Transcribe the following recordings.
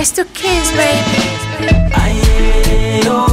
It's the kids, baby. Ayeyo,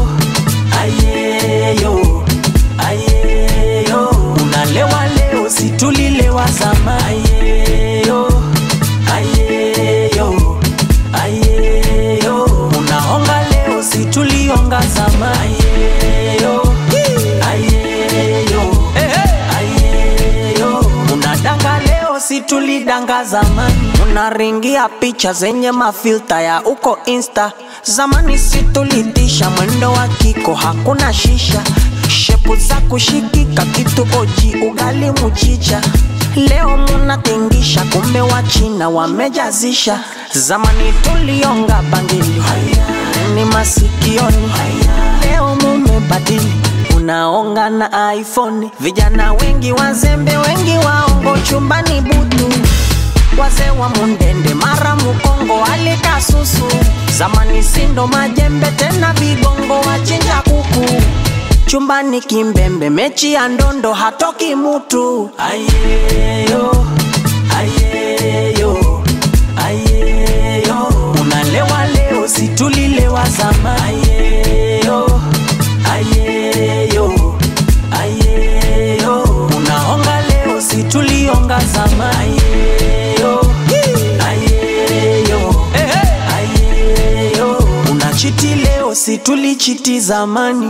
ayeyo, ayeyo. Unalewa leo, si tulilewa zamani. Ayeyo, ayeyo, ayeyo. Unaonga leo, si tulionga zamani. Ayeyo, ayeyo, ayeyo. Unadanga leo, si tulidanga zamani. Unaringia picha zenye mafilta ya uko insta zamani si tulitisha mwendo wa kiko hakuna shisha shepu za kushikika kitu oji ugali muchicha leo munatingisha kumbe wa china wamejazisha zamani tulionga bangili ni masikioni leo mumebadili unaonga na iphone vijana wengi wazembe wengi waongo chumbani butu wazee wa mundende mara mukongo alika susu zamani sindo majembe tena vigongo wachinja kuku chumbani kimbembe mechi ya ndondo hatoki mutu ayeyo ayeyo ayeyo unalewa leo situlilewa zama ayeyo ayeyo ayeyo unaonga leo situlionga zama ayeyo ayeyo ayeyo unachiti leo situlichiti zamani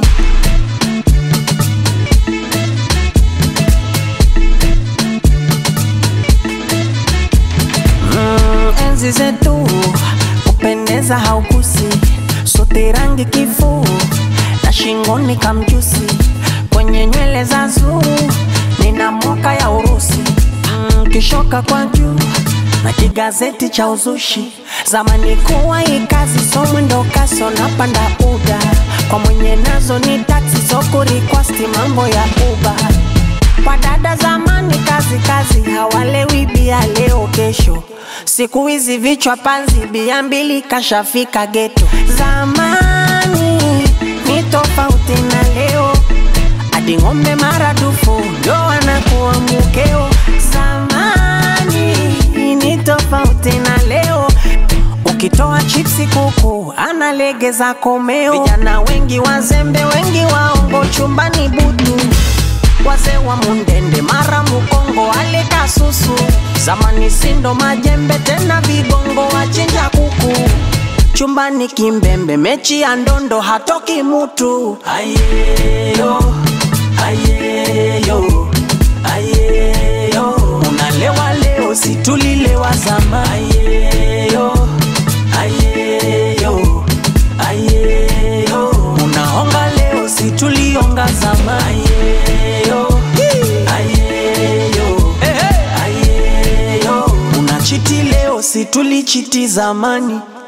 Mm, enzi zetu kupendeza haukusi sote rangi kifuu na shingoni kamjusi kwenye nywele za zuu nina moka ya urusi mm, kishoka kwa juu na kigazeti cha uzushi zamani kuwa hii kazi so mwendo kaso napanda uda kwa mwenye nazo ni taksi soko rikwasti mambo ya uba kwa dada zamani kazi kazi hawalewi bia leo kesho siku hizi vichwa panzi bia mbili kashafika geto zamani ni tofauti na leo hadi ng'ombe maradufu ndo wanakuwa mukeo zamani ni tofauti na leo ukitoa chipsi kuku analegeza komeo vijana wengi wazembe wengi waongo chumbani butu wazee wa mundende mara mukongo alika susu zamani sindo majembe tena vigongo wachinja kuku chumbani kimbembe mechi ya ndondo hatoki mutu ayeyo ayeyo ayeyo unalewa leo situlilewa zama ayeyo ayeyo ayeyo unaonga leo situlionga zama ayeyo ayeyo ayeyo unachiti leo situlichiti zamani